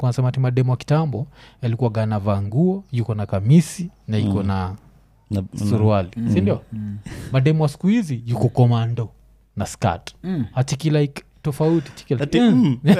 alikuwa nasema ti mademo wa kitambo alikuwa ganavaa nguo yuko na kamisi na iko na Na- suruali sindio mademo wa siku hizi yuko komando na skat Mm. achiki like tofauti chiki like, Ati, mm. mm.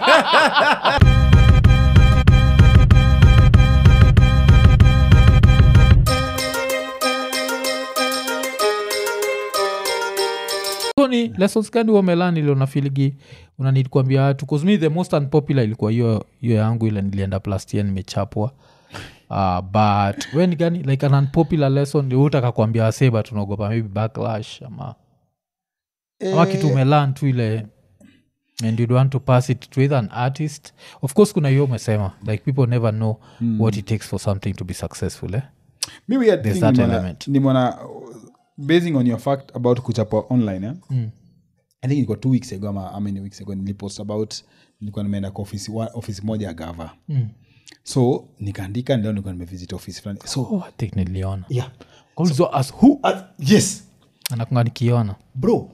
So ni lessons gani wamelani ile unafiligi unanid kuambia watu bcause me the most unpopular ilikuwa hiyo hiyo yangu ile nilienda plus year nimechapwa uh, but we ni gani like an unpopular lesson ndio utaka kuambia wasee but unaogopa maybe backlash ama ama kitu umelan tu ile and you'd want to pass it to either an artist of course kuna hiyo umesema like people never know what it takes for something to be successful eh? mi weird There's thing that nimeona- element. nimeona basing on your fact about kuchapwa online eh? Mm. i think ilikuwa two weeks ago ama how many weeks ago nilipost about nilikuwa nimeenda kwa ofisi, wa- ofisi moja ya gava Mm. so nikaandika leo nilikuwa nimevisit ofisi fulani so oh, i think niliona yeah so, as who uh, yes anakunga nikiona bro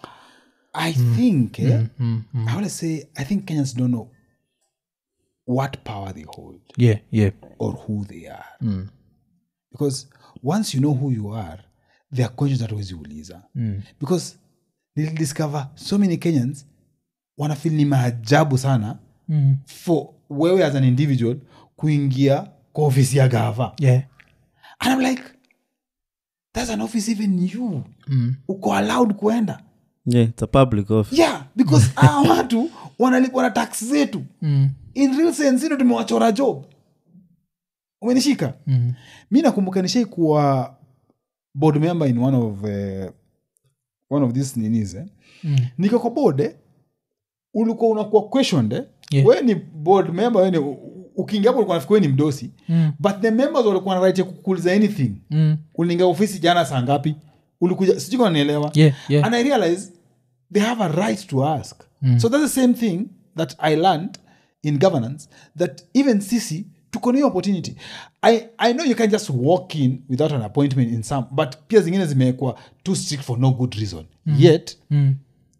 i think eh, i want to say i think kenyans don't know what power they hold yeah yeah or who they are because once you know who you are there are questions that huwezi uliza Mm. because nilidiscover so many kenyans wanafil ni maajabu sana Mm. for wewe as an individual kuingia kwa ofisi ya gava yeah and i'm like that's an office even you mm. uko allowed kuenda Yeah, it's a public office. yeah because aa watu wanalipwa na tax zetu Mm. in real sense ino tumewachora job umenishika Mm. mi nakumbuka nishai kuwa board member in one of uh, one of these ninis eh? Mm. niko kwa board eh? ulikuwa unakuwa questioned eh? Yeah. we ni board member we ni ukiingia hapo ulikuwa nafikiri we ni mdosi Mm. but the members walikuwa na right ya kukuuliza anything Mm. uliingia ofisi jana saa ngapi ulikuja sijui kama naelewa yeah yeah and i realize they have a right to ask so that's the same thing that i learned in governance that even sisi tuko na hiyo opportunity I, i know you can just walk in without an appointment in some but pia zingine zimewekwa too strict for no good reason yet mm.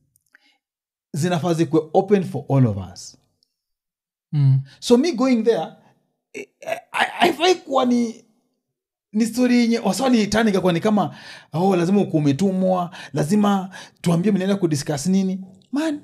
zinafaa zikuwe open for all of us Mm. so me going there eh, eh, I- haifai kuwa ni ni stori yenye waswaliitanika kwa ni kama oh, lazima ukuwa umetumwa lazima tuambie mnaenda kudiscuss nini man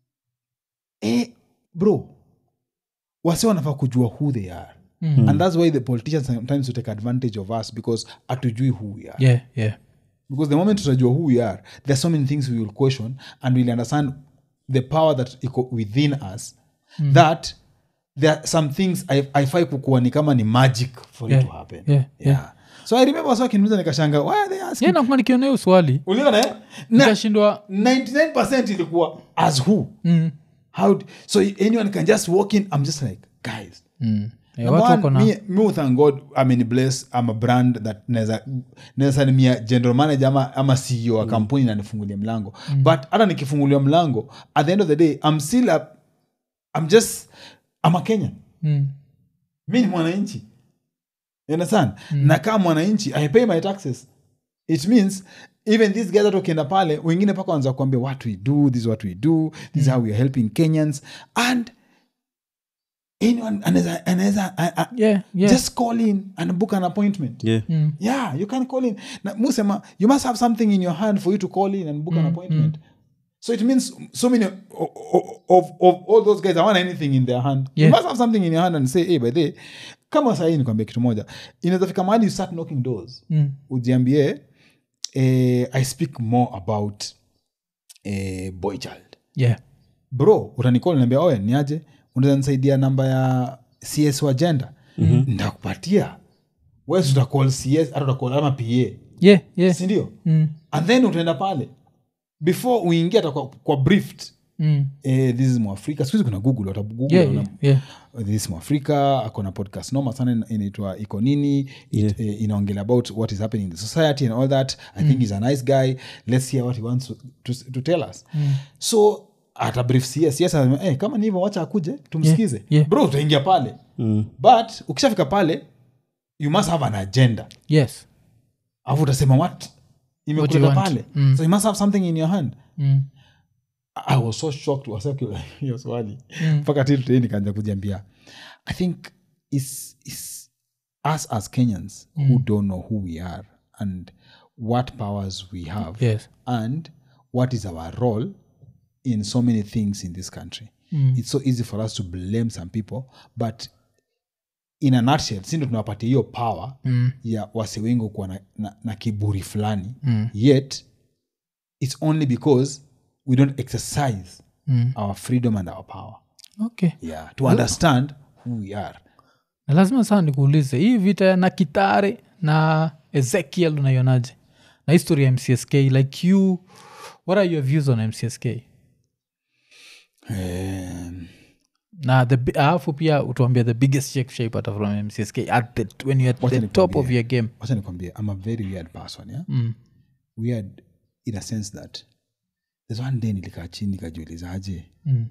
eh, bro wasi wanafaa kujua who they are Mm. and that's why the politicians sometimes will take advantage of us because atujui who we are yeah yeah because the moment tutajua who we are there are so many things we will question and we'll understand the power that iko within us that there are some things I- haifai kukuwa ni kama ni magic for Yeah, it to happen yeah, yeah. so i remember wasa wakiniuliza nikashanga why are they asking yeah nakuwa nikiona hiyo swali uliona eh? na nikashindwa 99% ilikuwa as who mm. how d- so anyone can just walk in i'm just like guys mm. yeah, Number watu one, wako na me, me will thank god I'm bless i'm a brand that naweza naweza salimia general manager ama, ama ceo wa kampuni na nifungulie mlango but hata nikifungulia mlango at the end of the day i'm still a, i'm just i'm a kenyan mm. mi ni mwananchi You understand na kama mwananchi i pay my taxes it means even these guys hata ukienda pale wengine mpaka wanza kuambia what we do this is what we do this is how we are helping kenyans and anyone anaweza anaweza a- a- yeah yeah just call in and book an appointment Yeah. mm. yeah you can call in na musema you must have something in your hand for you to call in and book an appointment so it means so many of, of, of all those guys awana anything in their hand Yeah. you must have something in your hand and say hey by the way, kama sahii nikwambia kitu moja inaweza fika mahali you start knocking doors Mm. ujiambie eh, i speak more about eh, boy child yeah bro utanicall niambia oya niaje unaweza nisaidia namba ya cs wa agenda mm-hmm. ndakupatia wes utacall cs hata utacall ama pa yeah yeah sindio mm. and then utaenda pale before uingie hata kwa, kwa briefed Mm. eh, this is mwafrika sikuhizi kuna google watagoogle yeah wana- yeah yeah this is mwafrika akona podcast noma sana ina- inaitwa iko nini It, Yeah. eh, inaongelea about what is happening in the society and all that i think he's a nice guy let's hear what he wants to, to, to tell us so ata brief cs cs anasema, eh, kama ni hivyo wacha akuje tumsikize Yeah, yeah. bro utaingia pale Mm. but ukishafika pale you must have an agenda yes alafu utasema what What you imekuleta want. pale Mm. so you must have something in your hand mm. i was so shocked wasaki hiyo swali mpaka till today nikaanza kujiambia i think it's, it's us as kenyans who don't know who we are and what powers we have yes and what is our role in so many things in this country it's so easy for us to blame some people but in a nutshell sindo tunawapatia hiyo power mm. ya wase wengi kuwa na, na, na kiburi fulani mm. yet it's only because we don't exercise Mm. our freedom and our power okay yeah to understand who we are na lazima sana nikuulize hii vita ya na kitare na ezekiel unaionaje na history ya mcsk like you what are your views on mcsk um, na the bi- alafu pia utuambia the biggest check shaipata from mcsk at the, when you're at Wacha the top of nikwambie. your game wacha nikwambie i'm a very weird person yeah? mm. weird in a sense that there's one day nilikaa chini nikajiulizaje Mm.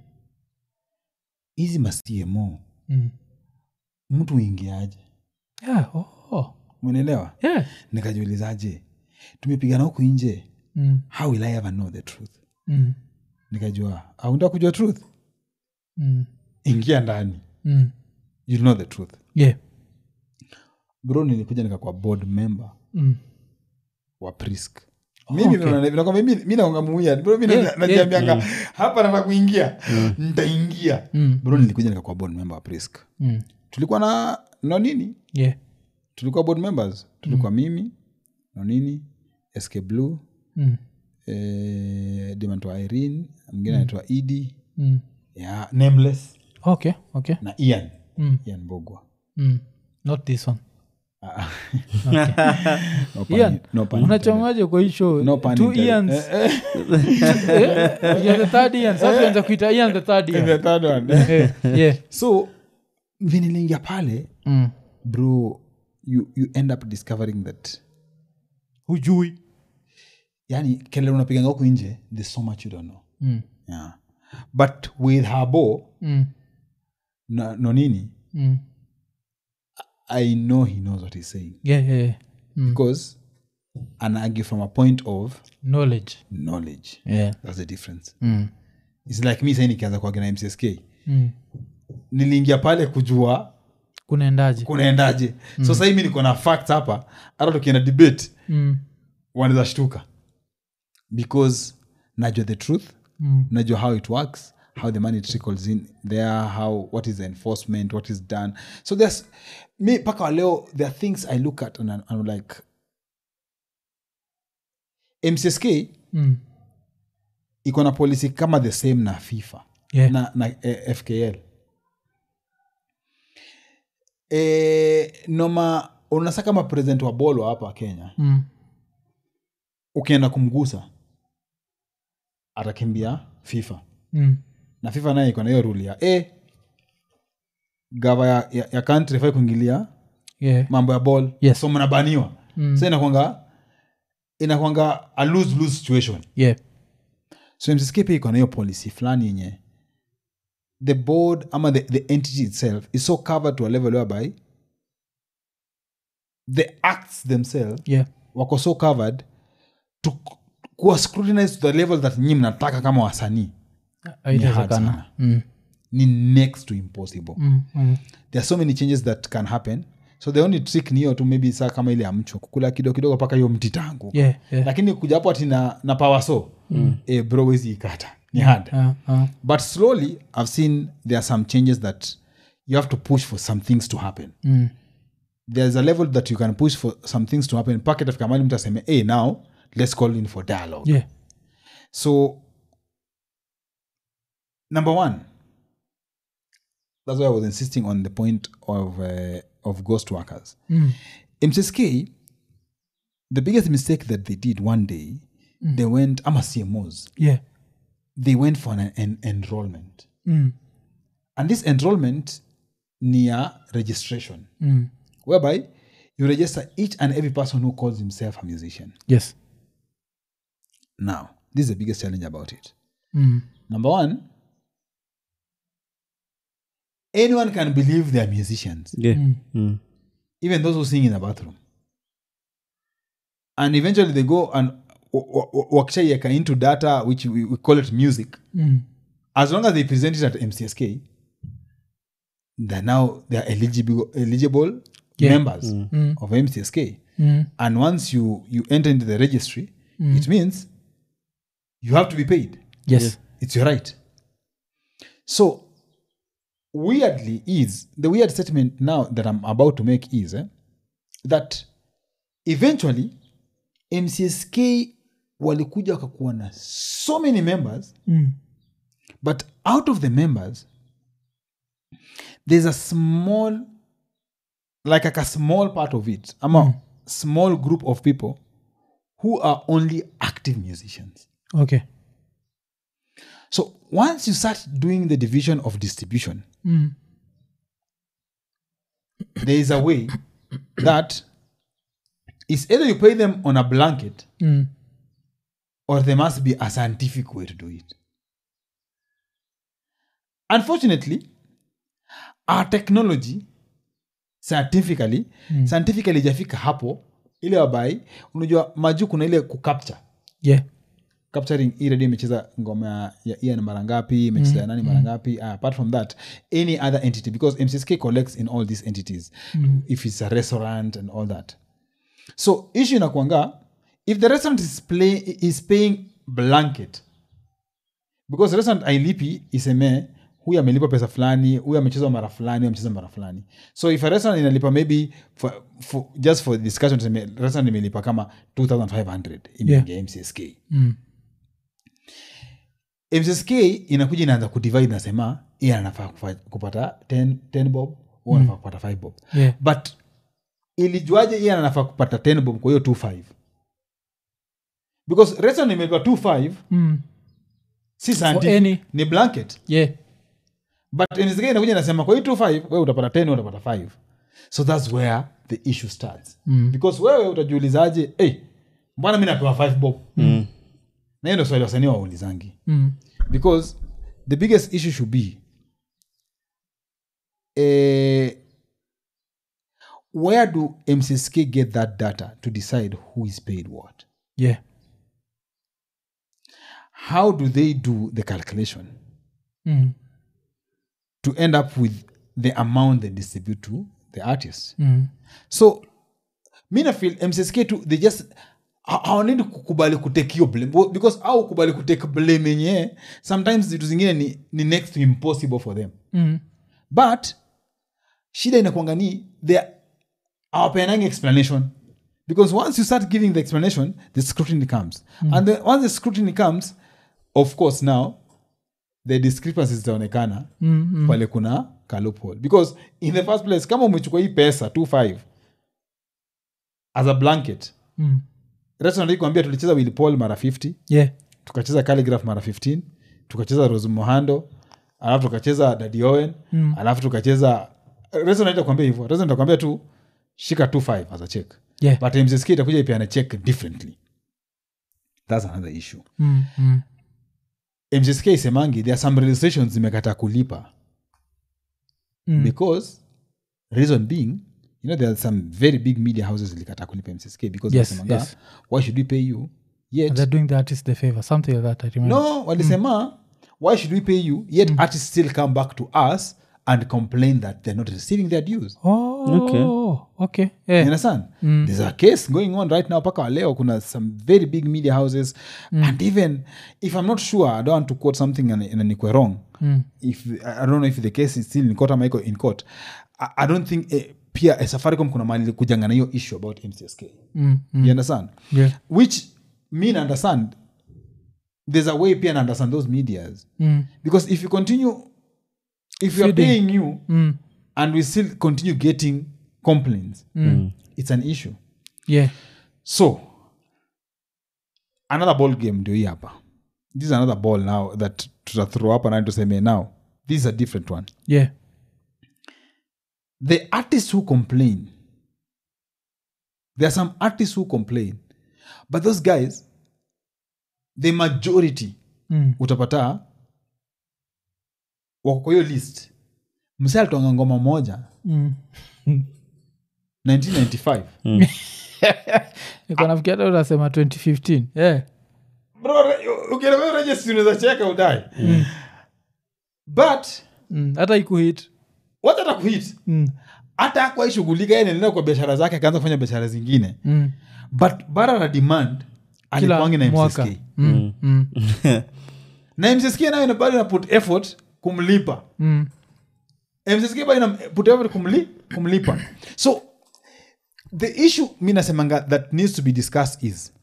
hizi mastmo Mm. mtu uingiaje Yeah, oh. umeelewa yeah. nikajiulizaje tumepigana huku nje Mm. how will i ever know the truth Mm. nikajua aunda kujua truth Mm. ingia ndani Mm. you know the truth yeah bro nilikuja nikakuwa board member mm. wa prisk mimi okay. naona- nakwambia mi- mi naonga muia bro mi Yeah, najiambianga hapa nataka kuingia ntaingia Mm. bro nilikuja nikakuwa board member wa prisk Mm. tulikuwa na nonini yeah tulikuwa board members tulikuwa mimi nonini sk blue mm. eh, dimantwa irene mwingine anaitwa idi Mm. yeah, nameless okay okay na ian Mm. ian bogwa mm. not this one Ah, okay. no pun- Ian, no pun intended. unachomaje kwa hii show No pun two intended. Ians. Eh, Eh, you're the third Ian. Sasa tuanza kuita Ian the third eh, Ian. the third one. Eh, yeah. so vinilingia pale Mm. bro you, you end up discovering that hujui yani kelele unapiganga huku nje there's so much you don't know mm. yeah. but with habo Mm. no, no nini Mm. i know he knows what he's saying Yeah, yeah, yeah. Mm. because an argue from a point of knowledge knowledge yeah. that's the difference mm. its like mi sai nikianza kuaga na mcsk Mm. niliingia pale kujua kunaendaje kunaendaje mm. so sahii mi niko na fact hapa hata tukienda debate mm. wanaweza shtuka because najua the truth Mm. najua how it works how the money trickles in there how what is the enforcement what is done so there's me paka wa leo there are things i look at and I'm, I'm like mcsk Mm. iko na policy kama the same na fifa Yeah. na, na eh, fkl e, noma unasa kama president wa bolo hapa kenya Mm. ukienda kumgusa atakimbia fifa Mm. na fifa naye iko na hiyo rule ya e, gava ya, ya, ya country fai kuingilia Yeah. mambo ya ball Yes. so mnabaniwa Mm. so inakwanga inakwanga a lose lose situation Yeah. so mcsk pia iko na hiyo policy fulani yenye the board ama the, the entity itself is so covered to a level whereby the acts themselves Yeah. wako so covered to kuwa scrutinized to the level that nyi mnataka kama wasanii Haitawezekana. sana. Mm. ni next to impossible Mm. Mm. there are so many changes that can happen so the only trick ni hiyo tu maybe saa kama ile ya mchwa kukula kidogo kidogo mpaka hiyo mti tangu Yeah, yeah. lakini kuja hapo ati na, na power so mm. e, bro wezi ikata ni hard Ah, ah. but slowly i've seen there are some changes that you have to push for some things to happen Mm. there's a level that you can push for some things to happen mpaka itafika mali mtu aseme hey, now let's call in for dialogue Yeah. so number one that's why i was insisting on the point of uh, of ghost workers Mm. mcsk the biggest mistake that they did one day they went ama cmos Yeah. they went for an, an enrollment Mm. and this enrollment near registration Mm. whereby you register each and every person who calls himself a musician Yes. now this is the biggest challenge about it Mm. number one anyone can believe they are musicians Yeah. Mm. even those who sing in the bathroom and eventually they go and wa- wa- wakishaiweka into data which we, we call it music Mm. as long as they present it at mcsk they're now they're eligible eligible Yeah. members of mcsk Mm. and once you you enter into the registry it means you have to be paid yes it's your right so weirdly is the weird statement now that i'm about to make is eh, that eventually mcsk walikuja wakakuwa na so many members Mm. but out of the members there's a small like, like a small part of it i'm a small group of people who are only active musicians okay so once you start doing the division of distribution Mm. there is a way that it's either you pay them on a blanket Mm. or there must be a scientific way to do it. Unfortunately, our technology scientifically mm. scientifically ijafika hapo ile wabai unajua majuu kuna ile kucapture yeah capturing hii redio imecheza ngoma ya- ya ian mara ngapi imecheza ya nani mara ngapi uh, apart from that any other entity because mcsk collects in all these entities if it's a restaurant and all that so issue inakwanga if the restaurant is, play, is paying blanket because restaurant ailipi isemee huyu amelipa pesa fulani huyu amecheza mara fulani huyu amecheza mara fulani so if a restaurant inalipa maybe for, for, just for discussion tuseme restaurant imelipa kama 2500 imeingia mcsk mm. mcsk inakuja inaanza kudivide nasema iye anafaa kufa- kupata 10, 10 bob huu anafaa kupata 5 bob yeah but ilijuaje iye anafaa kupata 10 bob kwa hiyo 25 because restaurant imelipa 25 mm. si any. scientific ni blanket yeah but mcsk inakuja inasema kwa hiyo 25 wewe utapata 10 wewe utapata 5 so thats where the issue starts Mm. because wewe utajiulizaje hey, mbwana mi napewa 5 bob mm. na hiyo ndo swali wasanii waulizangi mm. because the biggest issue should be uh, where do mcsk get that data to decide who is paid what yeah how do they do the calculation mm. to end up with the amount they distribute to the artist Mm. so mi nafil mcsk tu they just ha- hawanidi kukubali kutake hiyo blame Bo- because au kubali kutake blame yenyewe sometimes vitu zingine ni, ni next to impossible for them Mm. but shida inakwanga ni they awapeanangi explanation because once you start giving the explanation the scrutiny comes and the, once the scrutiny comes of course now the discrepancies zitaonekana Mm. Mm. pale kuna ka loophole because in the first place kama umechukua hii pesa 25 as a blanket Mm. restaurant hii kuambia tulicheza Willy Paul mara 50 yeah tukacheza calligraph mara 15 tukacheza rose mohando alafu tukacheza Daddy Owen Mm. alafu tukacheza restaurant itakwambia hivyo restaurant itakwambia tu shika 25 as a check yeah but mcsk itakuja ipeana check differently that's another issue mm. Mm. mcsk isemangi there are some registrations zimekata kulipa Mm. because reason being you know there are some very big media houses zilikata kulipa mcsk because Yes, walisemanga, yes. why should we pay you And yet they're doing the artist the favor something like that i remember no walisema why should we pay you yet artists still come back to us and complain that they're not receiving their dues oh Okay. okay you yeah understand there's a case going on right now paka leo kuna some very big media houses and even if i'm not sure i don't want to quote something and, and nikwe wrong Mm. if i don't know if the case is still in court ama iko in court i, I don't think eh, pia eh, safaricom kuna mali kujanga na hiyo issue about mcsk Mm. Mm. you understand yeah which me na understand there's a way pia na understand those medias mm. because if you continue if we are Feeding. paying you Mm. and we still continue getting complaints it's an issue yeah so another ball game ndio hii hapa this is another ball now that tutathrow up and tuseme now this is a different one yeah the artists who complain there are some artists who complain but those guys the majority mm. utapata wako kwa hiyo list mse alitoanga ngoma moja Mm. 1995 niko nafikia hata unasema 2015 yeah ukirejestunaweza cheka udai but Mm. hata ikuhit wacha hata kuhit Mm. hata akwaishughulika anaendelea kwa biashara zake akaanza kufanya biashara zingine Mm. but bara la demand kila alikuangi na mwaka mcsk Mm. Mm. na mcsk nayo ina- bado ina put effort kumlipa Mm. mcsk bado ina put effort kumli, kumlipa so the issue mi nasemanga that needs to be discussed is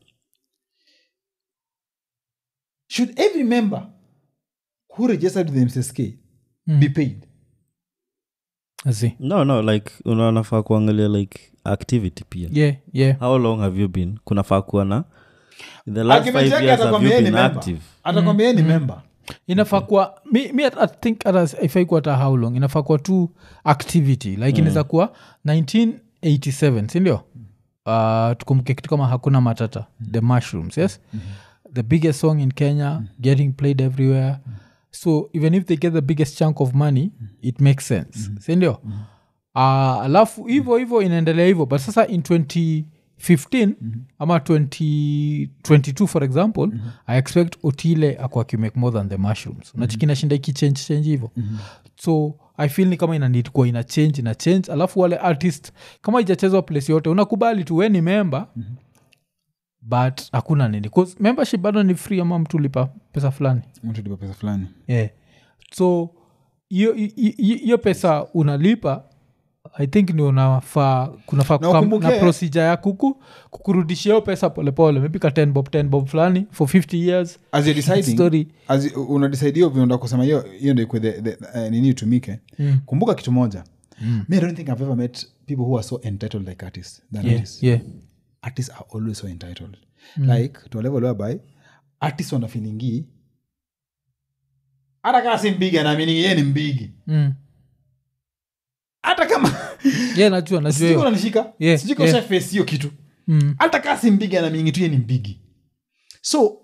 should every member who registered with the mcsk be paid I see. no no like unanafaa kuangalia like activity pia yeah yeah how long have you been kunafaa kuwa na in the last Argument five yake years have atakwambia you yeye ni been member. active atakwambia yeye ni member inafaa kuwa mi, mi I think hata ifai kuwa hata how long inafaa kuwa tu activity like mm. inaweza kuwa 1987 sindio uh, tukumbuke kitu kama hakuna matata the mushrooms yes mm-hmm. the biggest song in kenya getting played everywhere so even if they get the biggest chunk of money it makes sense sindio uh, alafu hivo hivo inaendelea hivo but sasa in 2015 ama 2022 for example i expect otile akwa akimake more than the mushrooms nachikina shinda ikichange change hivo so i feel ni kama ina need kuwa ina change ina change alafu wale artist kama ijachezwa place yote unakubali tu we ni member but hakuna nini 'Cause membership bado ni free ama mtu lipa pesa fulani mtu lipa pesa fulani yeah. so hiyo- hi- hi- hiyo pesa unalipa i think ni unafaa kunafaa Na kukam- ukumbuke- na procedure ya kuku kukurudishia hiyo pesa polepole maybe ka 10 bob 10 bob fulani for 50 years as you're deciding story as you- unadecide hiyo vionda kusema hiyo hiyo ndo ikwe the, the, uh, nini itumike Mm. kumbuka kitu moja me i don't think i've ever met people who are so entitled like artists than yeah, artists yeah. artists are always so entitled like to a level whereby artists wana feelingi hata kama si mbigi anaamini yeye ni mbigi Mm. hata kama yeah najua najua sijui hiyo unanishika Yeah, sijui yeah. yeah. face hiyo kitu Mm. hata kaa si mbigi anaamini tu yeye ni mbigi so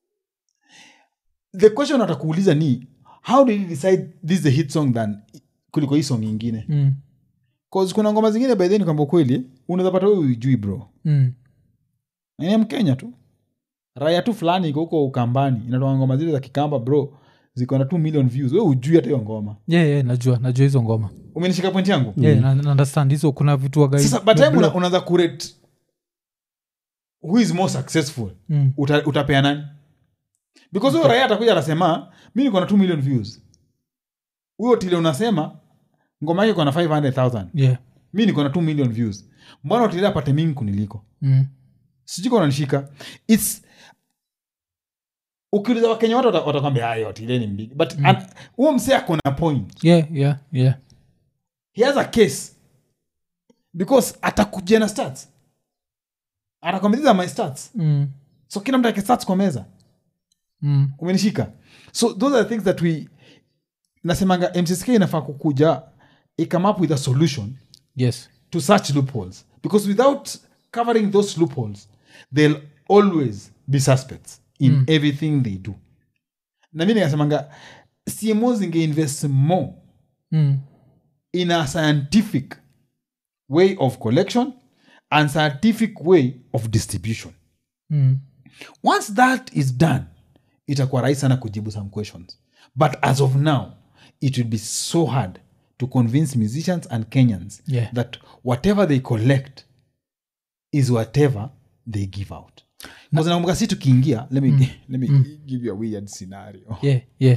the question atakuuliza ni how did you decide this is the hit song than kuliko hii song ingine Mm. cause kuna ngoma zingine by then kwamba kweli unaweza pata wewe ujui bro Mm. Na ni mkenya tu raya tu fulani iko huko ukambani inatoa ngoma zile za kikamba bro ziko na 2 million views we ujui hata hiyo ngoma yeah, yeah, najua najua hizo ngoma umenishika point yangu yeah, na, na understand hizo kuna vitu wagai sasa by time una, unaanza kurate who is more successful mm. uta, utapea nani because huyo raia atakuja anasema mi niko na 2 million views huyo tile unasema ngoma yake iko na 500000 yeah. mi niko na 2 million views mbona utile apate mingi kuniliko mm. sijui kama unanishika its ukiuliza wakenya wote wata- watakwambia hayo tile ni mbigi but an- huo msee ako na point yeah, yeah, yeah. he has a case because atakujia na stats atakwambia these are my stats Mm. so kila mtu ake stats kwa meza Mm. umenishika so those are the things that we nasemanga mcsk inafaa kukuja ikame up with a solution yes to such loopholes because without covering those loopholes they'll always be suspects in mm. everything they do na mi nikasemanga cmo zingeinvest more mm. in a scientific way of collection and scientific way of distribution Mm. once that is done itakuwa rahisi sana kujibu some questions but as of now it will be so hard to convince musicians and kenyans Yeah. that whatever they collect is whatever they give out Because nakumbuka si tukiingia let me, let me give you a weird scenario yeah, yeah.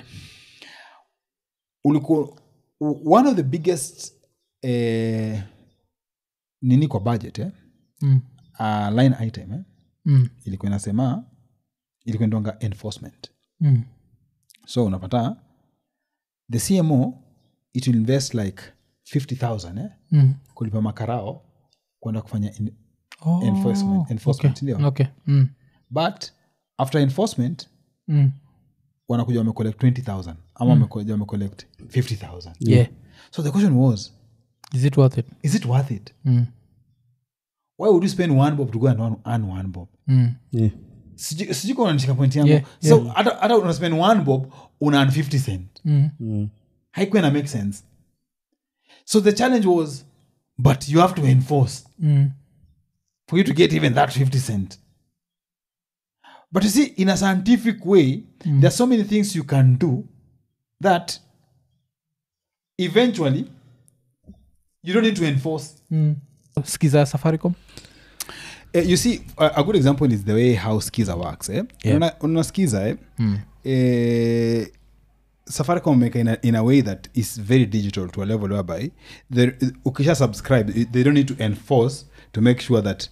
ulikuwa one of the biggest eh, nini kwa budget eh? Mm. uh, line item eh? Mm. ilikuwa inasema ilikuwa ndonga enforcement Mm. so unapata the cmo it will invest like 50000 eh? Mm. kulipa makarao kwenda kufanya in, Oh, Enforcement- enforcement, okay. ndio. okay. Mm. but after enforcement Mm. wanakuja wamecollect 20000 ama wamekuja wamecollect 50000 yeah so the question was is it worth it is it worth it mm. why would you spend one bob to go and earn- earn one bob Mm. yeah. Sijui- sijui kama unanishika point yangu Yeah, so hata hata una spend one bob una earn 50 cent Mm. Mm. haikuwa ina make sense so the challenge was but you have to enforce Mm. for you to get even that 50 cent but you see in a scientific way there are so many things you can do that eventually you don't need to enforce mm. skiza ya safaricom Eh, you see a, a good example is the way how skiza works eh? Yeah. Una- una skiza eh? mm. eh, safaricom make in a, in a way that is very digital to a level whereby there- ukisha subscribe they don't need to enforce to make sure that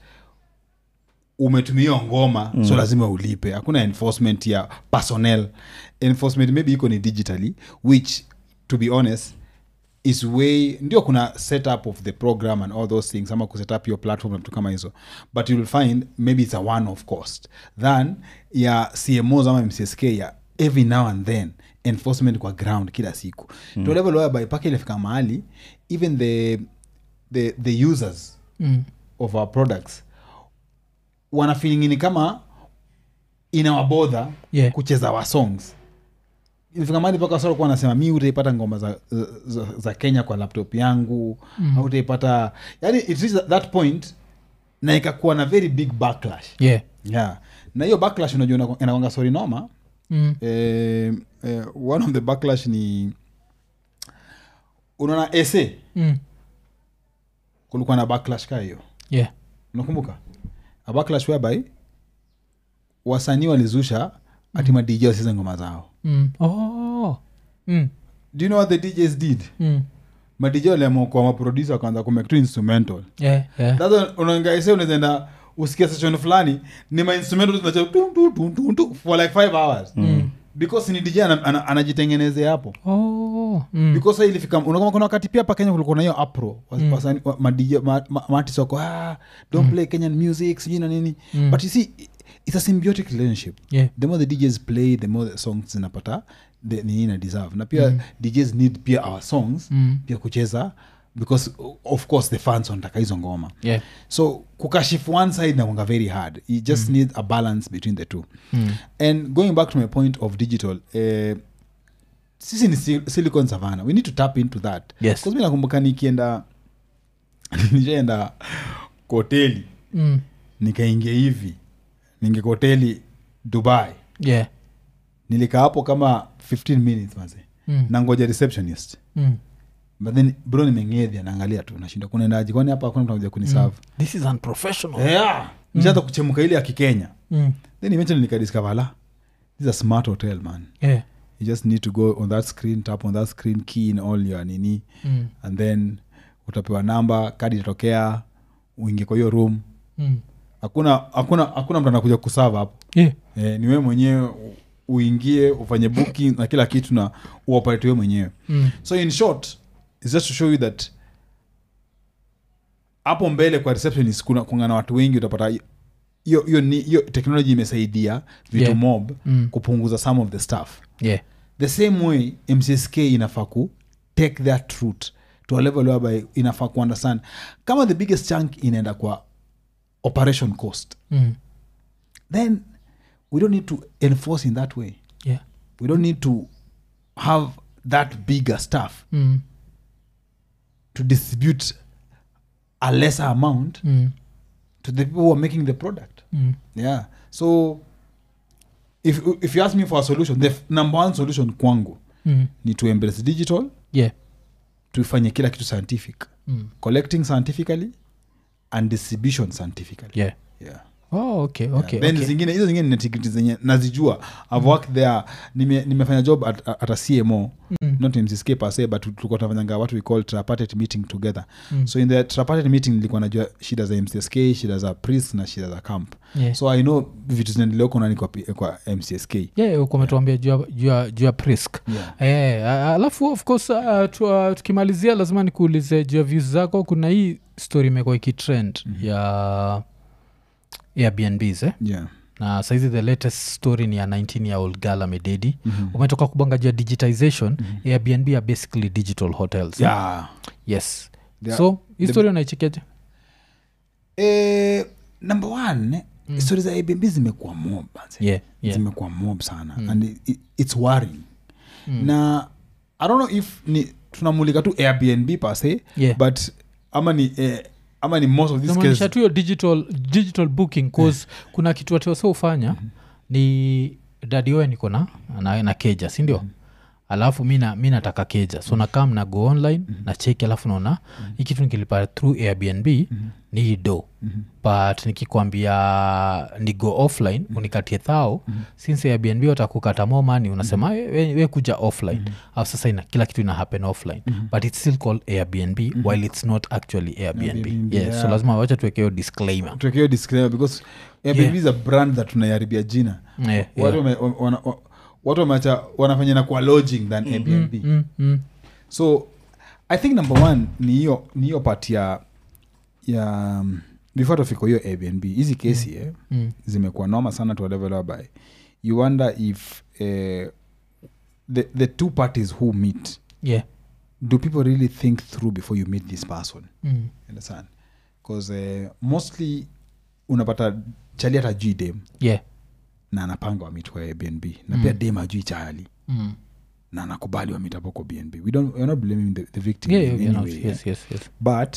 umetumia ngoma mm. so lazima ulipe hakuna enforcement ya personnel enforcement maybe iko ni digitally which to be honest is way ndio kuna setup of the program and all those things ama kuset up your platform na vitu kama hizo but you will find maybe it's a one of cost than ya cmos ama mcsk ya every now and then enforcement kwa ground kila siku mm. to a level whereby paka ilifika mahali even the, the, the users Mm. of our products wana feelingini kama inawabodha Yeah. kucheza wa songs ilifika mahali mpaka wasa walikuwa wanasema mi utaipata ngoma za, za, za kenya kwa laptop yangu mm. au utaipata yani it reached that point na ikakuwa na very big backlash yeah. yeah na hiyo backlash unajua ina- inakwanga sori noma mm. eh, eh, one of the backlash ni unaona ese Mm. kulikuwa na backlash kaa hiyo yeah. unakumbuka a backlash whereby wasanii walizusha ati madj wasize ngoma zao Mm. Oh. Mm. do you know what the djs did Mm. madj waliamua kwa maproducer wakaanza kumake tu instrumental Yeah, yeah. sasa unaangaise unazaenda usikia session fulani ni mainstrumental zinacha tu tu tu tu tu for like five hours because ni dj ana- ana- anajitengenezea hapo Oh. Mm. because sa ilifika unakumbuka kuna wakati pia pa kenya kulikuwa na hiyo apro wasani- wa- madj ma- ma- maartist wako ah, don't play kenyan music sijui na nini but you see it's a symbiotic relationship Yeah. the more the djs play the more the songs zinapata the- nini na deserve na pia djs need pia our songs Mm. pia kucheza because of course the fans wanataka hizo ngoma Yeah. so kukashifu one side nakwanga very hard you just need a balance between the two Mm. and going back to my point of digital eh, sisi ni sil- silicon savana we need to tap into that Yes. Because mi nakumbuka nikienda nishaenda kwa hoteli Mm. nikaingia hivi ninge kwa hoteli dubai Yeah. nilikaa hapo kama 15 minutes maze Mm. nangoja receptionist Mm. but then bro nimengedhia naangalia tu nashinda kunaendaji kwani hapa hakuna mtu anakuja kuniserve this is unprofessional yeah. nishaanza kuchemuka ile ya kikenya mm. then eventually nikadiscover la this is a smart hotel man yeah. you just need to go on that screen tap on that screen key in all your nini mm. and then utapewa namba kadi itatokea uingie kwa hiyo room Mm. hakuna hakuna hakuna mtu anakuja kusava hapo yeah. e, ni wewe mwenyewe u- uingie ufanye booking na kila kitu na uoperate wewe mwenyewe Mm. so in short is just to show you that hapo mbele kwa receptionist kuna kuna na watu wengi utapata hiyo hiyo ni- hiyo technology imesaidia vitu Yeah. mob Mm. kupunguza some of the stuff yeah. the same way mcsk inafaa ku take that route to a level whereby inafaa ku understand kama the biggest chunk inaenda kwa operation cost Mm. then we don't need to enforce in that way yeah. we don't need to have that bigger stuff Mm. to distribute a lesser amount Mm. to the people who are making the product Mm. yeah so if, if you ask me for a solution the f- number one solution kwangu Mm. ni to embrace digital yeah. tufanye kila kitu scientific Mm. collecting scientifically and distribution scientifically yeah. yeah. oh, okay, okay, then okay. zingine hizo zingine ni integrity zenye nazijua i've worked there nime, nimefanya job at, at a cmo Mm. not mcsk per se but tulikuwa tunafanyanga what we call tripartite meeting together Mm. so in the tripartite meeting nilikuwa najua shida za mcsk shida za priest na shida za camp Yeah. so i know vitu zinaendelea huko nani kwa, P- kwa mcsk yeah, kumetuambia juu ya- juu ya- juu ya prisk yeah. Eh, a- alafu of course uh, tu, uh, tukimalizia lazima nikuulize juu ya views zako kuna hii story imekuwa ikitrend mm-hmm. ya airbnbs eh? Yeah. na saizi the latest story ni ya 19 year old girl amededi mm-hmm. umetoka kubanga juu ya digitization mm-hmm. airbnb are basically digital hotels eh? Yeah. yes They are- so hii the- story unaichekeje Eh, number one mm. stori za airbnb zimekuwa mob manze. yeah, yeah. zimekuwa mob sana mm. and it, it's worrying mm. na i don't know if ni tunamulika tu airbnb pase Yeah. but ama ni eh, ama ni most of these namaanisha cases tu hiyo digital, digital booking cause kuna kitu watu wasa ufanya ni dadi oe niko na na, na keja sindio alafu mi na- mi nataka keja so nakam na go online na cheki alafu naona hii kitu nikilipa through airbnb ni hii do but nikikwambia ni go offline unikatie thao since airbnb watakukata more money unasema "We- we, we kuja offline au sasa ina, kila kitu ina happen offline but it's still called airbnb while it's not actually airbnb, Airbnb, yeah, so yeah. lazima wacha tuwekeo disclaimer tuwekeo disclaimer because airbnb is a brand that tunaiharibia jina yeah, yeah. watu wame- wana- wa- watu wameacha wanafanya na kwa lodging than airbnb Mm, mm. so i think number one ni hiyo ni hiyo part ya ya um, before tufiko hiyo airbnb hizi kesi eh, Mm. zimekuwa noma sana to a level whereby you wonder if eh, the, the two parties who meet yeah do people really think through before you meet this person mm. understand because uh, mostly unapata chali hata jui dem yeah na anapanga wamit kwa airbnb na pia dem ajui chali mm. na anakubali wamit hapo kwa bnb we don't, we're not blaming the, the victim yeah, in yeah, any yeah, way, no, yeah. yes, yes, yes. but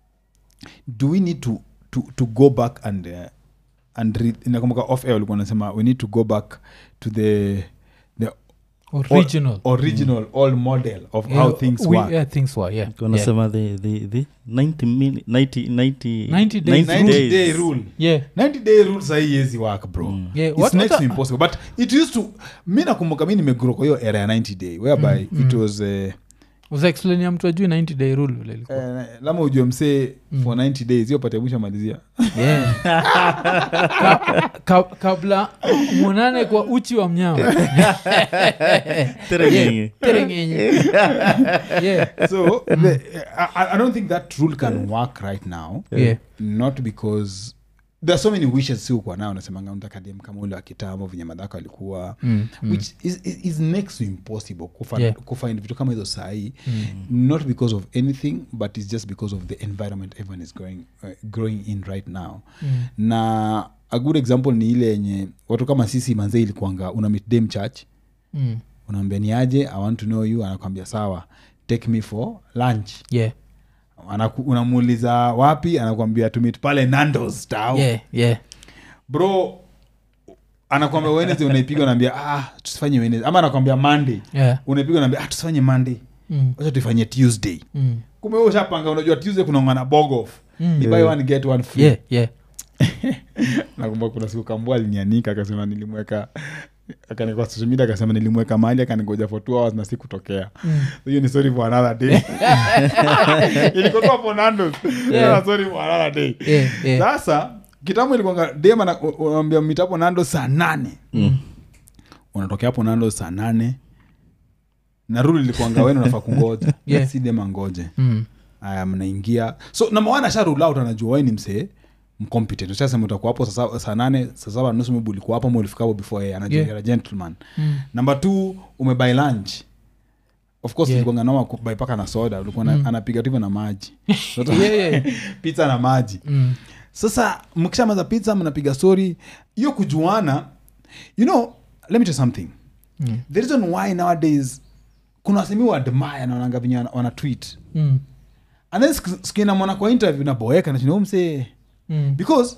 do we need to, to, to go back and uh, and read inakumbuka off air ulikuwa nasema we need to go back to the the original original old model of Yeah, how things we, work yeah, things were yeah, yeah. wanasema the, the, the 90 mini, 90, 90, 90 days. 90 days. day rule yeah 90 day rule sahii yezi work bro Yeah, it's what- next what to a- impossible but it used to mi nakumbuka mi nimegro kwa hiyo era ya 90 day whereby it was uh, uzaexplain ya mtu ajui 90 day rule vile ilikuwa uh, lama ujue msee for 90 days hiyo pate mwisho malizia yeah. ka, ka, kabla mwonane kwa uchi wa mnyama Terengenge. terengenye yeah. so the, I, I don't think that rule can work right now Yeah. not because there are so many wishes si ukuwa nao nasemanga unataka dem kama ule wa kitambo venye madhako alikuwa Mm, which is, is, is next to impossible kufind, Yeah. kufind vitu kama hizo sahii not because of anything but it's just because of the environment everyone is going, uh, growing in right now Mm. na a good example ni ile yenye watu kama sisi manzee ilikuanga una meet dem church Mm. unaambia ni aje i want to know you anakwambia sawa take me for lunch yeah Anaku, unamuuliza wapi anakwambia tumit pale nandos tao yeah yeah bro anakwambia wednesday unaipiga unaambia ah tusifanye wednesday ama anakwambia monday yeah unaipiga unaambia ah tusifanye monday mm. wacha tuifanye tuesday Mm. kumbe wewe ushapanga unajua tuesday kunaongana bogof Mm. ni buy one get one free yeah yeah nakumbuka kuna siku kambua alinianika akasema nilimweka akanikwa social media akasema nilimweka mahali akanigoja for two hours na sikutokea Mm. hiyo ni sorry for another day ilikotoa for nandos Yeah. sorry for another day yeah yeah sasa kitambo ilikuanga dem ana- u- unaambia mitapo nando saa nane unatokea hapo nando saa nane na ruli ilikuanga wenu nafaa kungoja Yeah. si dem angoje mm. aya mnaingia so namawana asha rule out anajua we ni msee mcompetent ushasema utakuwa hapo saa saba- saa nane saa saba nusu maybe ulikuwa hapo ama ulifika hapo before yeye anajua Yeah. you're a gentleman Mm. number two umebuy lunch of course Yeah. ilikuanga noma kubuy paka na soda ulikuwa na- anapiga tu hivyo na maji yeah yeah pizza na maji mm. sasa mkishamaza pizza mnapiga story hiyo kujuana you know let me tell you something Mm. the reason why nowadays kuna wasemi wa admire naonanga venye wana- wana tweet Mm. and then siku- siku inamwona kwa interview naboeka nachinaumse Mm. because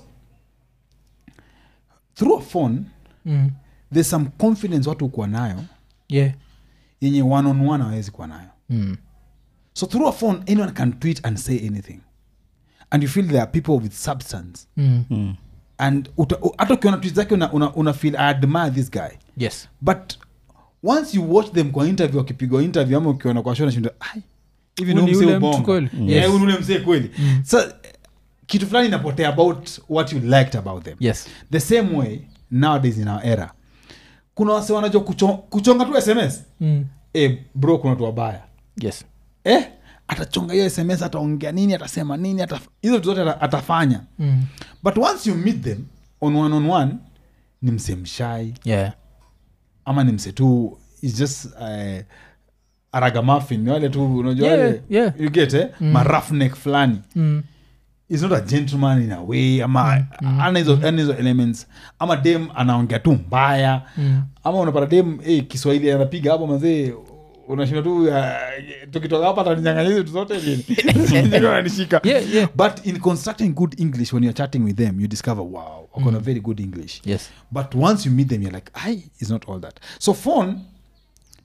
through a phone Mm. there's some confidence watu ukuwa nayo yeah yenye one on one hawezi kuwa nayo mm. so through a phone anyone can tweet and say anything and you feel there are people with substance Mm. Mm. and uta- u- hata ukiona tweet zake una, una, una feel i admire this guy yes but once you watch them kwa interview wakipigwa interview ama ukiona kwa show nashinda "Ai, hivi Huyu ni ni huyu msee yule mtu ubongo." kweli? Yeah, Yes. huyu ni yule msee kweli sa kitu fulani inapotea about what you liked about them yes the same way nowadays in our era kuna wase wanajua kucho, kuchonga tu sms mm. e, bro kuna watu wabaya yes eh, atachonga hiyo sms ataongea nini atasema nini ataf- hizo vitu zote ata- atafanya mm. but once you meet them on one on one ni mse mshai yeah ama ni mse tu is just uh, aragamafin ni wale tu unajua Yeah, wale yeah. you get eh? mm. marafnek fulani mm. is not a gentleman in a way ama ana hizo ana hizo elements ama dem anaongea tu mbaya Mm. ama unapata dem eh, kiswahili anapiga hapo mazee unashinda tu uh, tukitoka hapa ataninyang'anya hizi vitu zote lini Ndio ananishika Yeah, yeah. but in constructing good english when you're chatting with them you discover wow wakona very good english yes but once you meet them you're like i is not all that so phone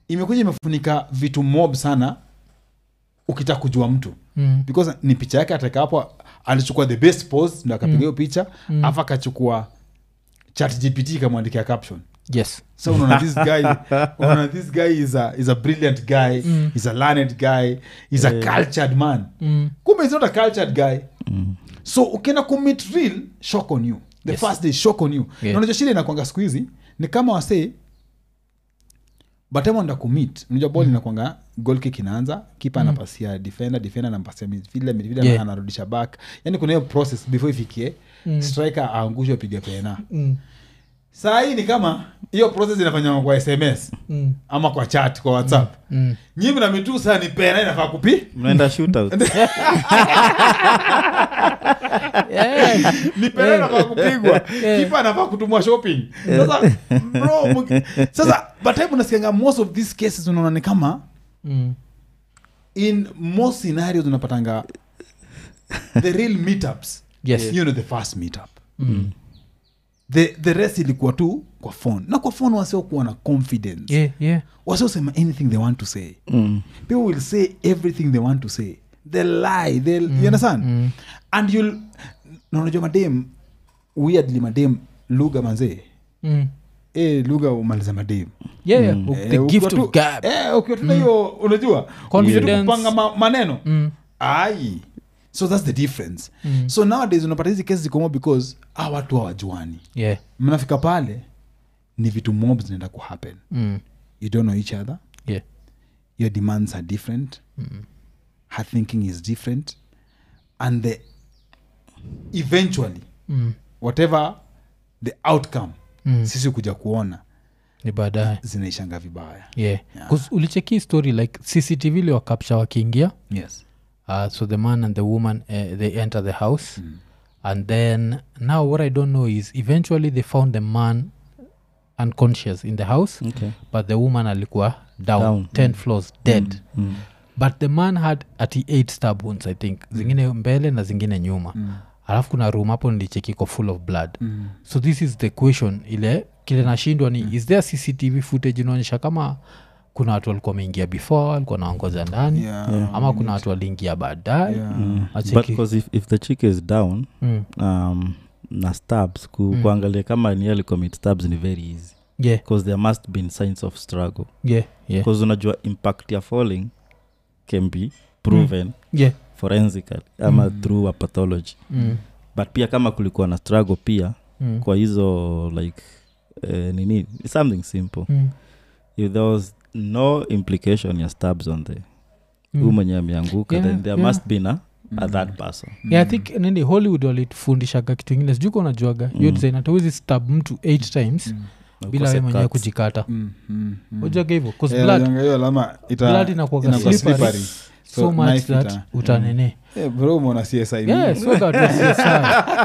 imekuja imefunika vitu mob sana ukitaka kujua mtu Mm. because ni picha yake ataka hapo alichukua the best pose ndo akapiga hiyo picha Mm. afu akachukua chat gpt ikamwandikia caption yes so unaona this guy unaona this guy is a, is a brilliant guy Mm. he's a learned guy he's a cultured man mm. kumbe he's not a cultured guy so ukienda commit real shock on you the Yes. first day shock on you Yeah. Na unajua shida inakwanga siku hizi ni kama wasee batema nda commit unajua ball inakwanga goal kick inaanza kipa anapasia defender defender anampasia midfielder midfielder Yeah. anarudisha back yani kuna hiyo process before ifikie Mm. striker aangushwe apige pena Mm. saa hii ni kama hiyo process inafanywa kwa sms Mm. ama kwa chat kwa whatsapp Mm. nyimi na mitu saa ni pena inafaa kupi mnaenda shootout Yeah. ni pena inafaa kupigwa kipa anafaa kutumwa shopping sasa bro mki- sasa batime unasikianga most of these cases unaona ni kama Mm. in most scenarios unapatanga the real meetups Yes. you know the first meetup the, the rest ilikuwa tu kwa phone na kwa phone wasiokuwa na confidence Yeah, yeah. wasiosema anything they want to say Mm. people will say everything they want to say they lie they you understand mm. and you'll na unajua madem weirdly madem lugha manzee Mm. e, lugha umaliza madem Yeah, yeah. Eh, the ukiwa gift tu- of gab eh, ukiwa tuna hiyo unajua Confidence. ukiwa tu kupanga ma, maneno Mm. ai so that's the difference Mm. so nowadays unapata hizi kesi zikomo because a watu hawajuani yeah mnafika pale ni vitu mob zinaenda kuhappen mm. you don't know each other yeah your demands are different her thinking is different and the eventually mm. whatever the outcome Mm. sisi kuja kuona ni baadaye zinaishanga vibaya yeah 'Cause ulicheki story like cctv liwakapcha wakiingia yes uh, so the man and the woman uh, they enter the house and then now what i don't know is eventually they found the man unconscious in the house Okay. but the woman alikuwa down, Down. 10 floors dead Mm. but the man had ati 8 stab wounds i think zingine mbele na zingine nyuma alafu kuna room hapo nilichekiko full of blood Mm. so this is the question ile kile nashindwa ni is there cctv footage inaonyesha kama kuna watu walikuwa wameingia before walikuwa naongoza ndani Yeah. ama kuna watu waliingia baadaye Yeah. Mm. Acheki. but because if, if the chick is down Mm. um, na stabs ku, kuangalia kama ni alicommit stabs ni very easy yeah because there must been signs of struggle yeah yeah because unajua impact ya falling can be proven yeah forensically ama through a pathology mm. but pia kama kulikuwa na struggle pia Mm. kwa hizo like eh, nini it's something simple Mm. if there was no implication ya stabs on the Mm. huu mwenye ameanguka Yeah, then there yeah. must be na a third person yeah i think nini hollywood walitufundishaga kitu ingine sijuka unajuaga hiyo design hata huwezi stab mtu eight times Na bila ukose we mwenyewe cuts. kujikata Mm, mm, mm. ujaga hivyo 'Cause Eh, blood, unajua hiyo alama ita- blood inakuwaga inakuwa slippery slippery. so, So, much knife that ita- utanene Eh, bro umeona CSI Yeah, mingi. so that was CSI.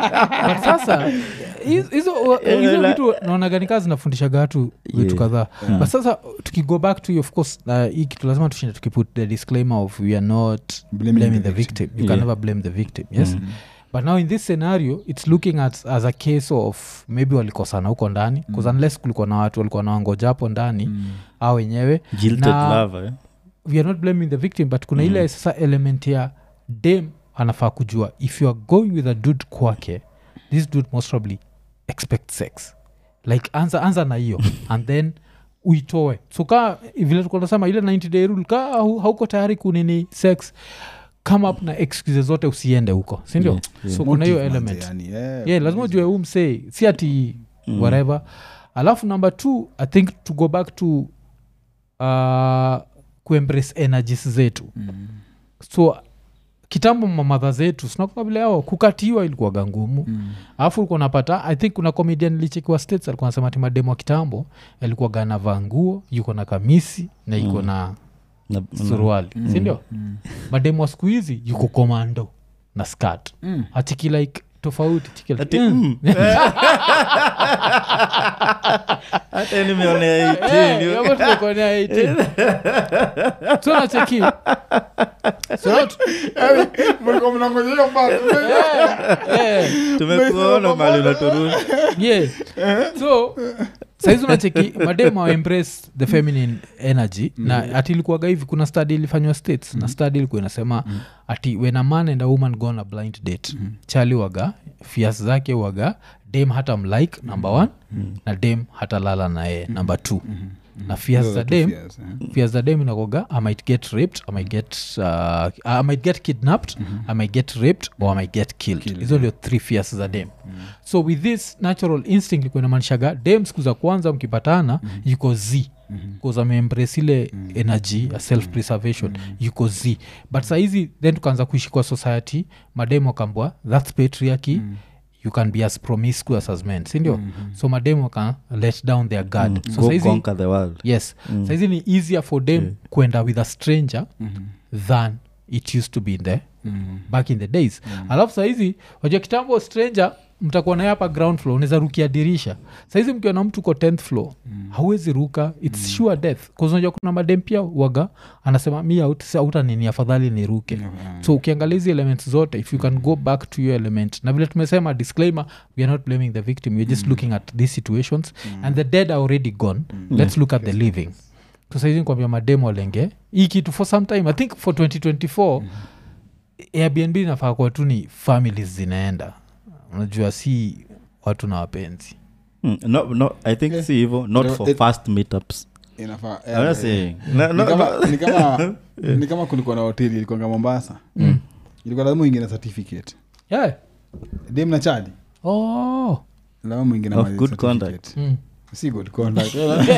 but sasa hizo- hizo hizo vitu naonaga kaa zinafundishaga watu vitu Yeah. kadhaa but sasa tukigo back to you, of course uh, hii kitu lazima tushinde tukiput the disclaimer of we are not Blaming blaming, the the victim, you can Yeah. never blame the victim yes but now in this scenario it's looking at as a case of maybe walikosana huko ndani bcause unless kulikuwa na watu walikuwa nawangoja hapo ndani au wenyewe Jilted Na- lover, eh? we are not blaming the victim but kuna ile sasa element ya dem anafaa kujua if you are going with a dude kwake this dude most probably expect sex like anza, anza na hiyo and then uitoe so kaa vile tukonasema ile 90 day rule kaa hau- hauko tayari kunini sex come up na excuse zote usiende huko sindio Yeah, yeah. so kuna hiyo Motive manze, element yani, eh. yeah lazima ujue huu msee si ati mm. whatever alafu number two i think to go back to uh, kuembrace energies zetu Mm. so kitambo mamadha zetu sinakuwa vile ao kukatiwa ilikuwaga ngumu Mm. alafu ulikuwa unapata i think kuna comedian lichekiwa states alikuwa nasema ti mademo wa kitambo alikuwaga anavaa nguo yuko na kamisi na iko na Na- suruali sindio Mm. mademo wa siku hizi yuko komando na skat Mm. atiki like tofauti tiki like, Ati, mm. mm. hata nimeonea 18, Eh, yo. hapo tumekuonea 18. so nacheki so not- Yaani, mlikuwa mnangoja hiyo part. eh, eh. tumekuona mali unaturusha yeah. so saizi unacheki madem embrace the feminine energy na ati ilikuwaga hivi kuna study ilifanywa states na study ilikuwa inasema ati when a man and a woman go on a blind date chali waga fias zake waga dem hata mlike number one na dem hata lala na yeye number two na fias za dem Yes, eh. fears za dem inakoga i might get raped i might get, uh, i might get kidnapped i might get raped or i might get killed hizo ndio three fears za dem so with this natural instinct ilikuwa inamaanishaga dem siku za kwanza mkipatana yuko z bcause ameembrace ile energy ya self preservation yuko z but sahizi then tukaanza kuishi kwa society madem wakambwa thats patriarchy you can be as promiscuous as men sindio mm-hmm. so madem waka let down their guard mm. so Go saizi conquer the world yes mm. saizi ni easier for them yeah. kwenda with a stranger mm-hmm. than it used to be in the mm-hmm. back in the days mm-hmm. alafu saizi wajua kitambo stranger mtakuwa naye hapa ground floor unaweza rukia dirisha saizi mkiwa na mtu ko 10th floor mm. hauwezi ruka its mm. sure death unajua kuna madem pia waga anasema mi out- auta nini afadhali niruke Yeah. so ukiangalia hizi elements zote if you can go back to your element na vile tumesema disclaimer we are not blaming the victim weare just looking at these situations and the dead are already gone let's look at the living so saizi kwambia mademo walenge hii kitu for some time i think for 2024 airbnb inafaa kuwa tu ni families zinaenda unajua si watu na wapenzi Mm, no, no, i think Yeah. si hivo not No, for it- fast meetups Inafaa- I'm not eh, saying. No, ni no, kama- no. ni kama ni kama kulikuwa na hoteli ilikuanga mombasa ilikuwa lazima uingie na certificate yeah. dem na chadi oh. lazima mwingie na Of marriage good certificate. conduct. mm. si good conduct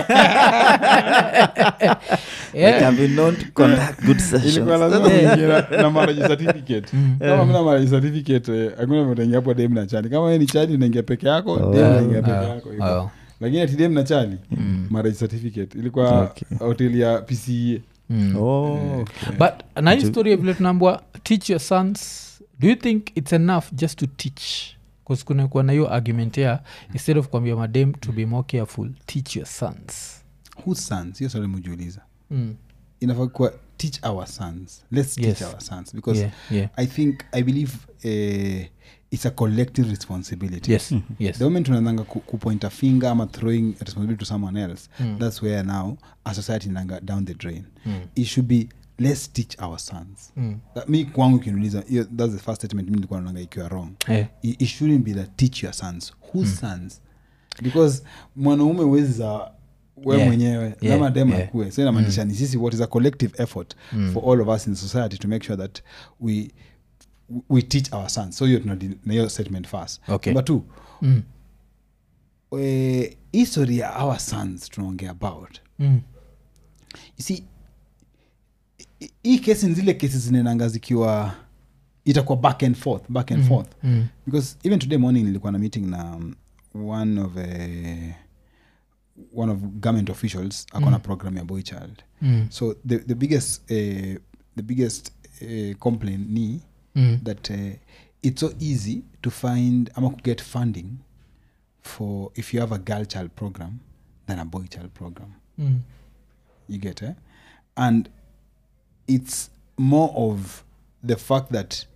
They yeah. can be known to conduct good sessions. ilikuwa lazima uingie na- na marriage certificate kama mina marriage certificate eh, hakuna mtaingia hapo dem na chali kama wewe ni chali unaingia peke yako Oh. dem unaingia peke Ah, yako hivyo. ah. lakini ati dem na chali marriage certificate ilikuwa Okay. hoteli ya pca Mm. Oh, okay. but na hii story ya vile tunaambwa teach your sons do you think it's enough just to teach bcause kunakuwa na hiyo argument ya instead of kuambia madem to be more careful teach your sons whose sons hiyo swali mujiuliza mm. inafaa kuwa teach our sons let's Yes. teach our sons because yeah, yeah. i think i believe uh, it's a collective responsibility yes yes the moment tunananga ku, kupoint a finger ama throwing a responsibility to someone else that's where now a society nanga down the drain it should be let's teach our sons Mm. That- mi kwangu kinuliza hiyo- that's the first statement mi nilikuwa naonanga ikiwa wrong Eh. it, it shouldn't be that teach your sons whose sons because mwanaume uwezi za we Yeah. mwenyewe Yeah. lama dem Yeah. akue so inamaanisha ni sisi what is a collective effort for all of us in society to make sure that we we teach our sons so hiyo tunadi- na hiyo statement first Okay. number two Mm. eh, history ya our sons tunaongea about Mm. you see hi- hii kesi ni zile kesi zinaenanga zikiwa itakuwa back and forth back and forth Mm. because even today morning nilikuwa na meeting na um, one of uh, one of government officials akona program ya boy child Mm. so the, the biggest uh, the biggest uh, complaint ni Mm. that uh, it's so easy to find ama get funding for if you have a girl child program than a boy child program Mm. you get eh? and it's more of the fact that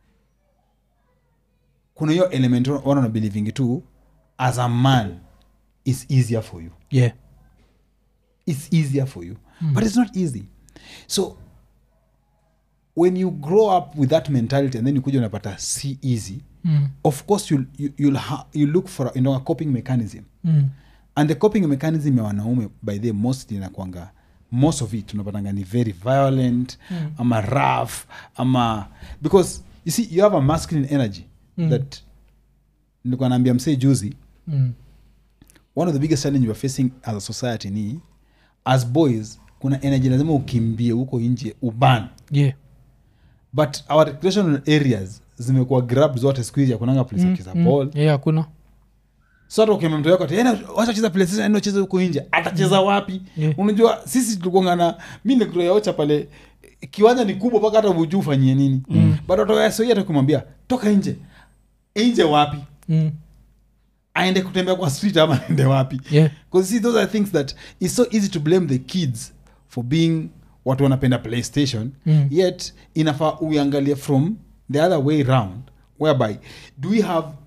kuna hiyo element wana wana believing tu as a man it's easier for you yeah it's easier for you but it's not easy so when you grow up with that mentality and then you kuja unapata si easy mm. of course you'll, you, you'll ha, you look for a, you know, a coping mechanism Mm. and the coping mechanism ya wanaume by the most inakwanga most of it unapatanga ni very violent mm. ama rough ama because you see you have a masculine energy mm. that nilikuwa naambia msee juzi Mm. one of the biggest challenge weare facing as a society ni as boys kuna energy lazima ukimbie huko nje uban yeah but our recreational areas zimekuwa grab zote siku hizi akunanga place ya kucheza ball yeah hakuna so hata ukimwambia mtu wako ati, "Enda, wacha cheza playstation enda ucheze huko nje atacheza wapi Yeah. unajua sisi tulikuangana mi nikuocha pale kiwanja ni kubwa mpaka hata ujuu ufanyie nini mm. but watoasoi hata kumwambia toka nje nje wapi mm. aende kutembea kwa street ama aende wapi yeah because see those are things that it's so easy to blame the kids for being watu wanapenda playstation Mm. yet inafaa uiangalie from the other way round whereby do we have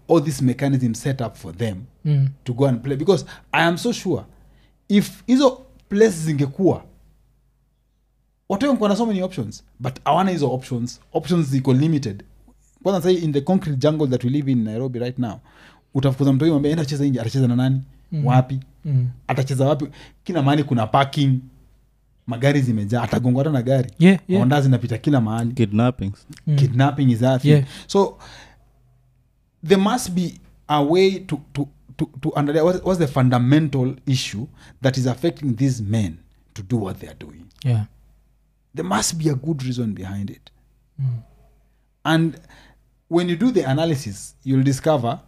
all this mechanism set up for them Mm. to go and play because i am so sure if hizo places zingekuwa watu wengi wana so many options but awana hizo options options ziko limited kwanza sai in the concrete jungle that we live in nairobi right now utafukuza mtu mwambia enda cheza nje atacheza na nani mm. wapi Mm. atacheza wapi kila mahali kuna parking magari zimejaa atagongwa hata na gari Yeah, yeah. honda zinapita kila mahali kidnappings Mm. kidnapping is that thing. Yeah. so there must be a way to to to, to understand what, what's the fundamental issue that is affecting these men to do what they are doing Yeah. there must be a good reason behind it Mm. and when you do the analysis you'll discover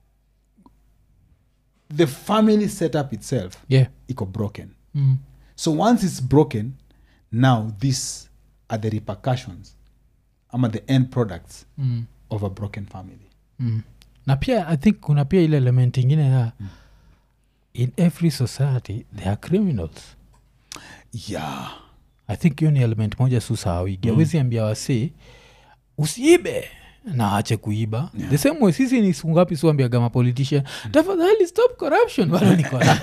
the family setup itself Yeah. iko broken Mm. so once it's broken now these are the repercussions ama the end products Mm. of a broken family Mm. na pia i think kuna pia ile element ingine ya in every society there are criminals yeah i think hiyo ni element moja susahawigi mm. awezi ambia wasi usiibe na ache kuiba yeah. the same way sisi ni siku ngapi siwambiaga mapolitician tafadhali stop corruption bado niko na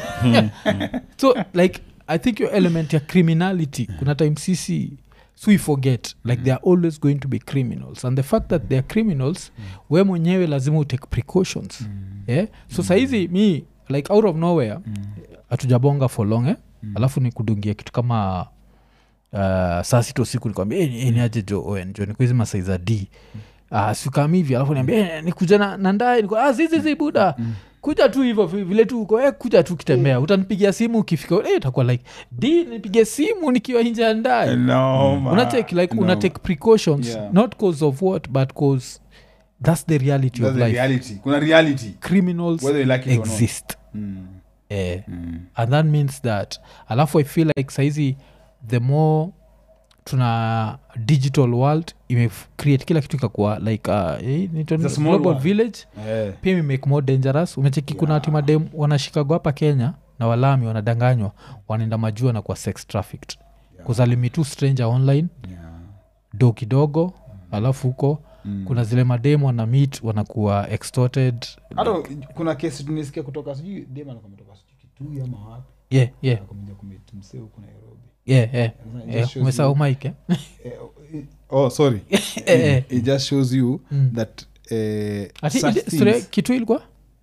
so like i think your element ya criminality kuna time sisi so we forget like they are always going to be criminals and the fact that they are criminals we mwenyewe lazima utake precautions yeah? so sahizi mi like out of nowhere hatujabonga for long eh? alafu ni kudungia kitu kama uh, saa sita usiku nikwambia hey, ni aje jo oen jo nikuhizi masai za d uh, sikam hivi alafu niambia hey, nikuja na, na ndae niko ah, zizizi buda kuja tu hivyo vi- vile tu uko eh, kuja tu kitembea utanipigia simu ukifika eh, itakuwa like d nipigie simu nikiwa nje ya ndae no unatake like una take precautions Yeah. not cause of what but cause that's the reality of life reality kuna reality criminals Whether you like it or not. exist mm. eh, Mm. and that means that alafu i feel like saizi the more tuna digital world imecreate kila kitu ikakuwa like uh, eh, inaitwa It's a nini? small global world. village Eh. pia imemake more dangerous umecheki kuna Yeah. timadem wanashikago hapa kenya na walami wanadanganywa wanaenda majua na kuwa sex trafficked Yeah. kuzalimi tu stranger online Yeah. do kidogo alafu huko Mm. kuna zile mademu wana meet wanakuwa extorted hata kuna kesi tunisikia kutoka sijui dem alikuwa ametoka sijui kitui ama wapi yeah, yeah, akakuja kumit msee huku nairobi yeah, yeah. It just yeah. shows umesahau you- mike eh? Eh, eh, oh sorry eh. it just shows you Mm. that eh, Ati such ile things- story ya kitu ilikuwa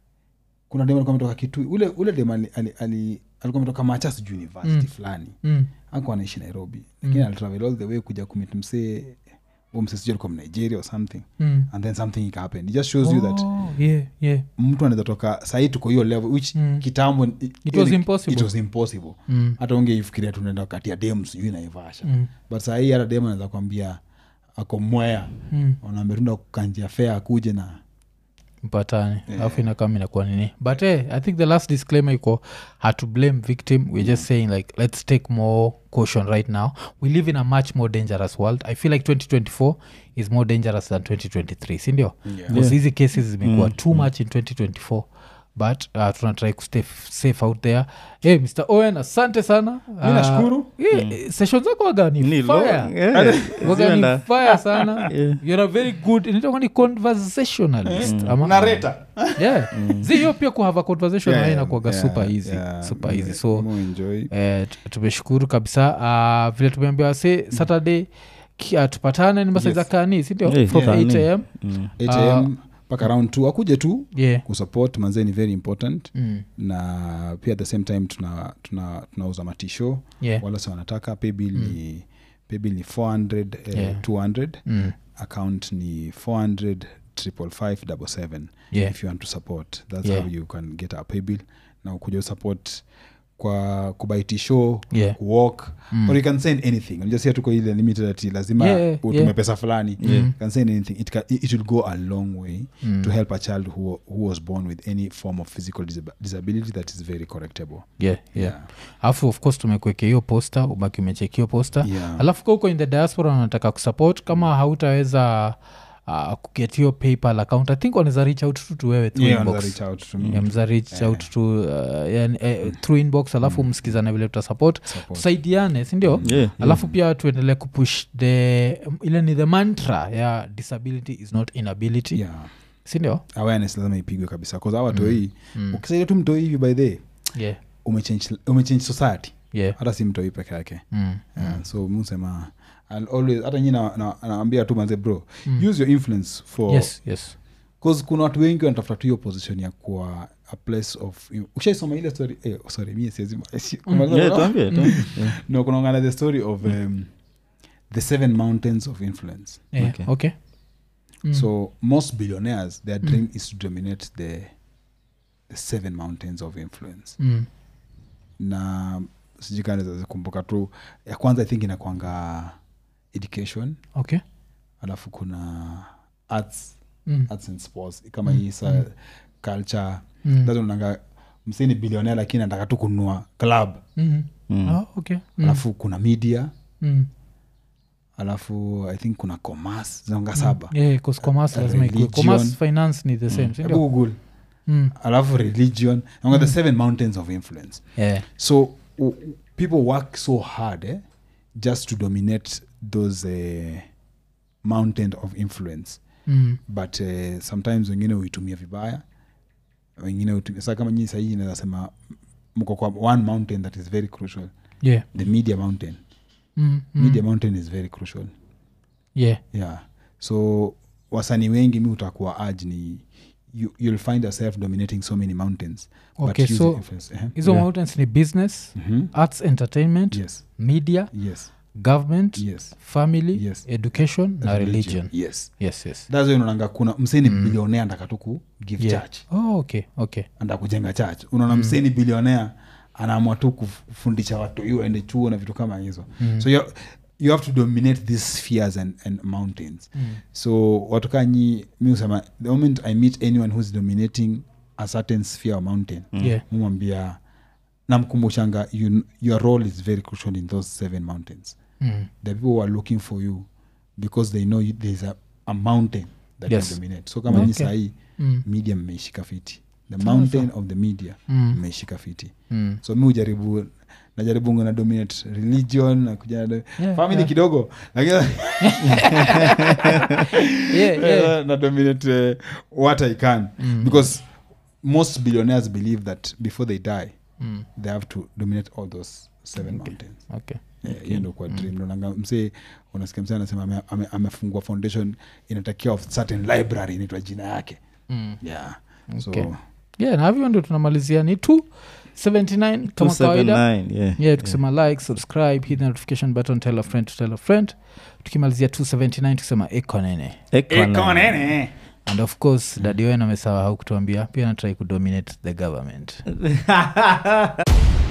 kuna dem alikuwa ametoka kitui ule ule dem ali, ali, ali, alikuwa ametoka machas university Mm. fulani mm. akuwa anaishi nairobi lakini alitravel all the way kuja kumit msee huo msee sijui alikuwa mnigeria or something Mm. and then something ikahappen it just shows you that Oh, yeah, yeah. mtu anaweza toka sahii tuko hiyo level which Mm. kitambo i- It was ili- impossible. it was impossible Mm. hata ungeifikiria tunaenda kati ya dem sijui naivasha Mm. but sahii hata dem anaweza kwambia ako mwea Mm. unaambia tunda kukanjia fea akuje na mpatani alafu inakama inakuwa nini but hey, i think the last disclaimer iko had to blame victim we're just saying like let's take more caution right now we live in a much more dangerous world i feel like 2024 is more dangerous than 2023 sindio because hizi cases zimekuwa too much in 2024 but uh, tunatrai kustay f- safe out there hey, mr owen asante sana mi nashukuru yeah, session zako wagani Ni fire long, yeah. wagani Zienda. fire sana Yeah. you're a very good inaitwa ni conversationalist ama nareta yeah zi hiyo pia kuhava conversation Yeah, yeah, yeah, inakuaga yeah, super easy yeah. super easy so Mo enjoy. eh, t- tumeshukuru kabisa uh, vile tumeambiwa se saturday ki- uh, tupatane ni masaiza Yes. kani sindio Yeah, from kani. 8 am Mm. 8 am mpaka round t akuje tu yeah kusupport manzee ni very important mm. na pia at the same time tuna tuna tunauza matisho yeah wala si wanataka paybill ni paybill ni 400 eh, Yeah. 200 mm. account ni 400 triple five double seven Yeah. if you want to support that's Yeah. how you can get a paybill na ukuja usupport kwa kubaiti show Yeah. kuwalk Mm. or you can send anything unajua tuko ile limited ati lazima Yeah, yeah, utume yeah. pesa fulani you can send anything it, can, it will go a long way Mm. to help a child who, who was born with any form of physical disab- disability that is very correctable yeah yeah alafu of course tumekuekea hiyo posta ubaki umecheki hiyo posta Yeah. alafu ka huko in the diaspora unataka kusupport kama hautaweza uh, kuget hiyo paypal account i think wanaweza reach out tu to wewe through Yeah, inbox. wanaweza reach out to me. Yeah, mza reach out to uh, yani, eh, through inbox alafu msikizane vile tutasupport Support. tusaidiane sindio Yeah, alafu pia tuendelee kupush the ile ni the mantra ya disability is not inability Yeah. sindio awareness lazima ipigwe kabisa bcause awa toi ukisaidia tu mtoi hivi by the yeah. umechange umechange society yeah. hata si mtoi peke yake mm. yeah, so musema I'll always hata nyi na- na- naambia tu manze bro use your influence for yes yes cause kuna watu wengi wanatafuta tu hiyo position ya kuwa a place of ushaisoma ile story eh, sorry mie siwezi Yeah, tuambie, tuambie. Yeah. no kunaongana the story of um, the seven mountains of influence yeah. Okay. okay. Mm. so most billionaires their dream is to dominate the, the seven mountains of influence Mm. na sijikanzazikumbuka tu ya kwanza i think inakwanga education okay alafu kuna arts mm. arts and sports kama hii sa culture Mm. Sasa unaanga msini bilionea lakini anataka tu kununua club Mm. Mm. Oh, okay. Mm. alafu kuna media Mm. alafu i think kuna commerce zinaonga saba Yeah, 'cause commerce lazima ikuwe. Religion. Commerce, finance ni the same Hebu sindio google mm. alafu religion naonga the seven mountains of influence yeah. so u- u- people work so hard eh, just to dominate those uh, mountain of influence mm. but uh, sometimes wengine huitumia vibaya wengine huitumia saa kama nyii sahii nazasema mko kwa one mountain that is very crucial yeah. the media mountain Mm. Mm. media mountain is very crucial yeah. yeah so wasanii wengi mi utakuwa aj ni you, you'll find yourself dominating so many mountains Okay, using so- influence. Eh, hizo Yeah. mountains ni business mhm. arts entertainment yes media yes government yes family Yes. education na religion yes yes yes that's why unaonanga kuna mseni mm. bilionea ndaka tu ku give yeah. church oh, okay okay anda kujenga church unaona mm. mseni bilionea anaamua tu kufundisha watu hiyo aende chuo na vitu kama hizo mm. so you, you have to dominate these spheres and, and mountains mm. so watu kaa nyi mi usema the moment i meet anyone who's dominating a certain sphere or mountain yeah mumwambia namkumbushanga you, your role is very crucial in those seven mountains mm. the people who are looking for you because they know you- there's a, a mountain that Yes. can dominate so kama nyi Okay. sahii Mm. media mmeishika fiti the mountain of the media Mm. mmeishika fiti Mm. so mi ujaribu najaribu na dominate religion na kuja na Yeah, family yeah. kidogo lakini yeah, yeah. na dominate uh, what i can Mm. because most billionaires believe that before they die Mm. they have to dominate all those seven mountains okay Eh, hiyo ndo kwa dream naonanga msee unasikia msee anasema ame- ame- amefungua foundation inatakiwa of certain library inaitwa jina yake mm. yeah Okay. so yeah na hivyo ndo tunamalizia ni t 79 kama kawaida 279, yeah. yeah tukisema like subscribe hit the notification button tell a friend to tell a friend tukimalizia 279 tukisema ekonene Economy. and of course dadi wen amesahau kutuambia pia natrai kudominate the government